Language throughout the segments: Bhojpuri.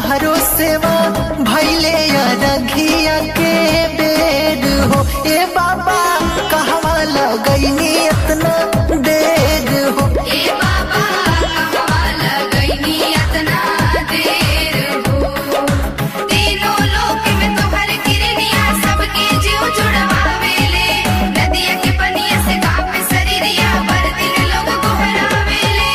तहरो सेवा भैले रघिया के बेर हो ए बाबा कहवा लगैनी इतना देर हो ए बाबा कहवा लगैनी अतना देर हो तीनों लोक में तोहर किरनिया सबके जीव जुड़वावेले नदिया के पनिया से कापे शरीरिया पर दिन लोग गोहरावेले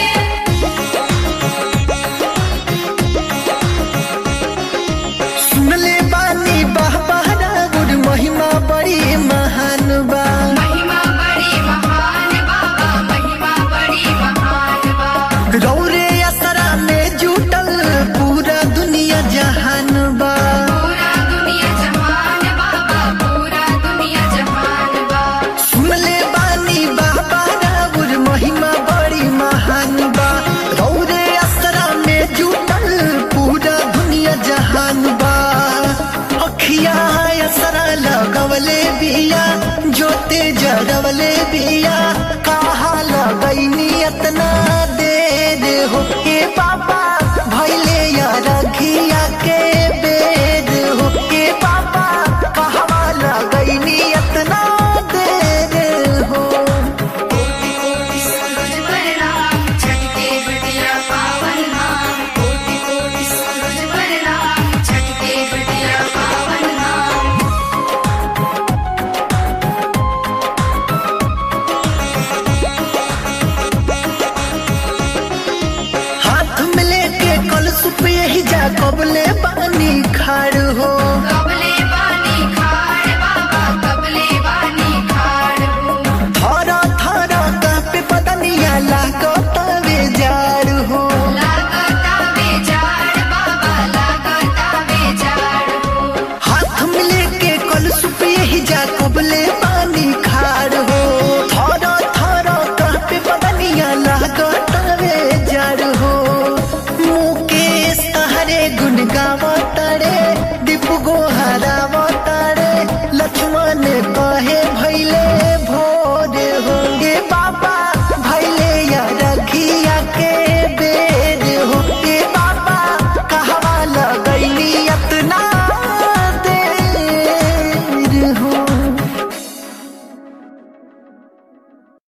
सुनले बानी बाबा राउर महिमा बड़ी महान बा महिमा बड़ी महान बाबा महिमा बड़ी महान बा रौरे असरा में जुटल पूरा दुनिया जहान बा पूरा दुनिया जहान बाबा पूरा दुनिया जहान बा सुनले बानी बाबा राउर महिमा बड़ी महान बा रौरे असरा में जुटल पूरा दुनिया जहान बा अखिया असरा लगवले बिया जोते जरवले बिया कहा लगैनी इतना देर हो ए बाबा